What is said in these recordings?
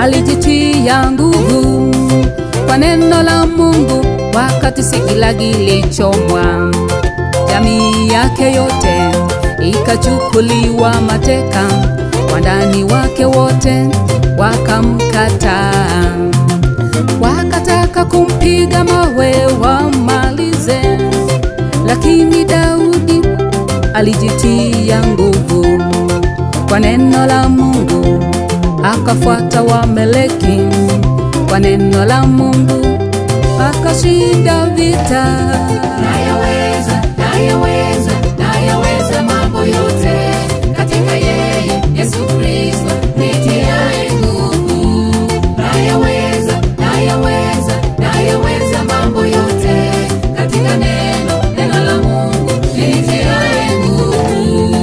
alijitia nguvu kwa neno la Mungu wakati sikilagi ilichomwa. Jamii yake yote ikachukuliwa mateka, wandani wake wote wakamkataa, wakataka kumpiga mawe wamalize, lakini Daudi alijitia nguvu kwa neno la Mungu, akafuata Wameleki kwa neno la Mungu, akashinda vita. nayaweza nayaweza nayaweza mambo yote katika yeye yesu kristo nitiaye nguvu nayaweza nayaweza nayaweza mambo yote katika neno neno la mungu nitiaye nguvu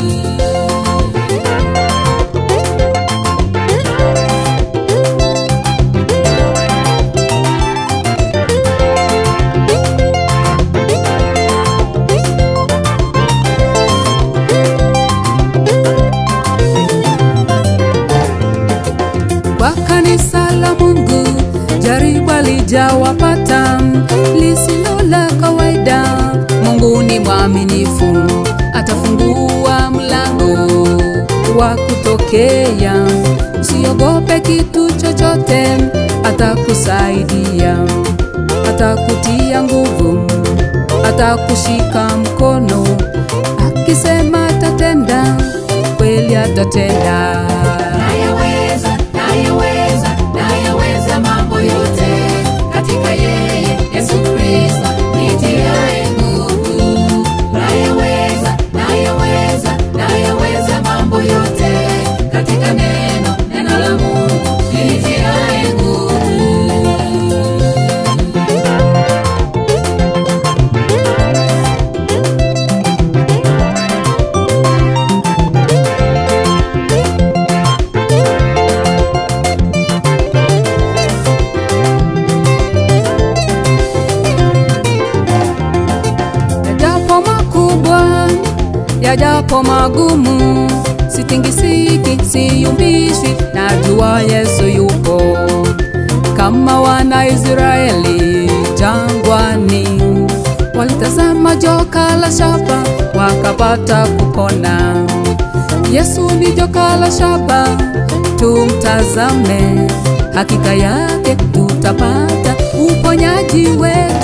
Kwa kanisa la Mungu jaribu alijawapata lisilo la kawaida. Mungu ni mwaminifu, atafungua mlango wa kutokea. Usiogope kitu chochote, atakusaidia, atakutia nguvu, atakushika mkono, akisema atatenda, kweli atatenda. nayaweza nayaweza nayaweza mambo yote katika yeye yesu kristo nitiaye nguvu nayaweza nayaweza nayaweza mambo yote katika neno neno la mungu nitiaye nguvu yajapo makubwa, yajapo magumu, sitingisiki, siyumbishwi, najua Yesu yupo. Kama wana Israeli jangwani, walitazama joka la shaba wakapata kupona. Yesu ni joka la shaba, tumtazame, hakika yake tutapata uponyaji wetu.